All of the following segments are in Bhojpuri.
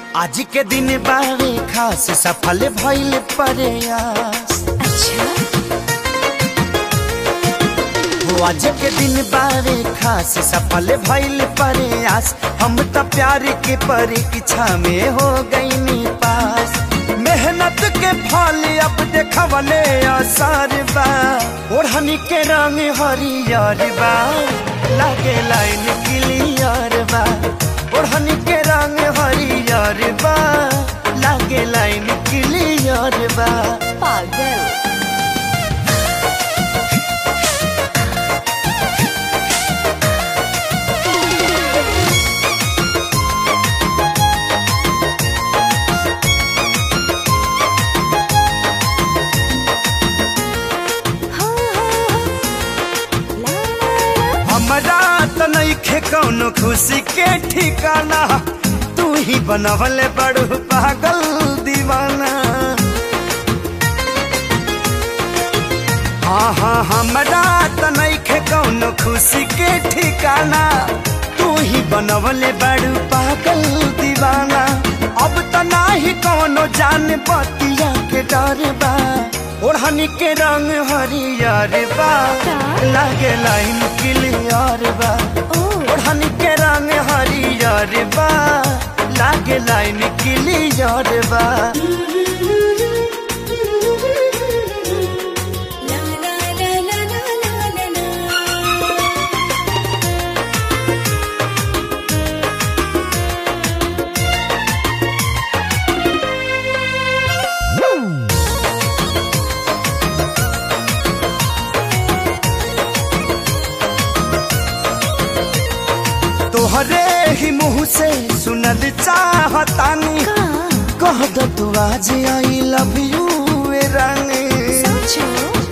आज के दिन बारे खास सफल भइल प्रयास अच्छा हो आज के दिन बारे खास सफल भइल प्रयास हम त प्यार के परीक्षा में हो गईनी पास मेहनत के फल अब देखवले असर बा ओढ़नी के रंग हरियर बा लागे लाइन क्लियर बा ओढ़नी के रंग हरियर बा लागे लाइन क्लियर बा पागल हाँ, हाँ, ला, ला, ला। हमरा त नइखे कौनो खुशी के ठिकाना तू ही बनवले बड़ू पागल दीवाना हाँ हाँ हमरा त नइखे कौनो खुशी के ठिकाना तू ही बनवले बड़ू पागल दीवाना अब त नाही कौनो जान बतिया के डर बा ओढ़नी के रंग हरियर बा लागे लाइन क्लियर बा ओ ओढ़नी के रंग हरियर बा लागे लाइन क्लियर बा ला, ला, ला, ला, ला, ला, ला, ला। तोहरे ही मुंह से सुनल चाहतानी का कह दो तू आज आई लव यू रानी सोचो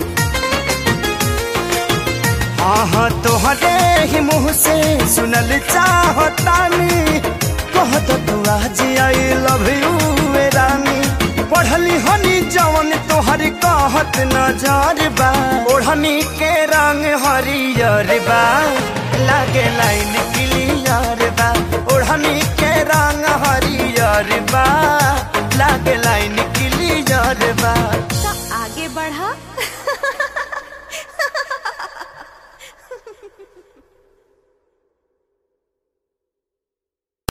हाँ हाँ तोहरे ही मुंह से सुनल चाहतानी कह दो तू आज आई लव यू रानी पढ़ली हनी जवन तोहर कहत नजर बा ओढ़नी के रंग हरियर बा लागे लाइन क्लियर बा ओढ़नी के रंग हरियर बा लागे लाइन क्लियर बा